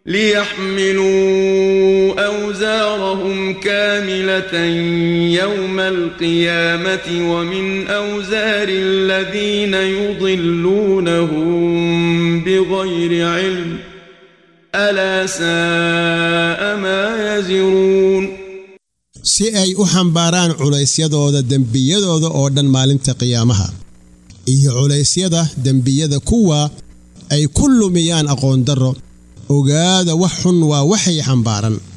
ليحملوا أوزارهم كاملة يوم القيامة ومن أوزار الذين يضلونهم بغير علم ألا ساء ما يزرون si ay u xambaaraan culaysyadooda dembiyadooda oo dhan maalinta qiyaamaha iyo culaysyada dembiyada kuwa ay ku lumiyaan aqoondarro ogaada wax xun waa waxay xambaaran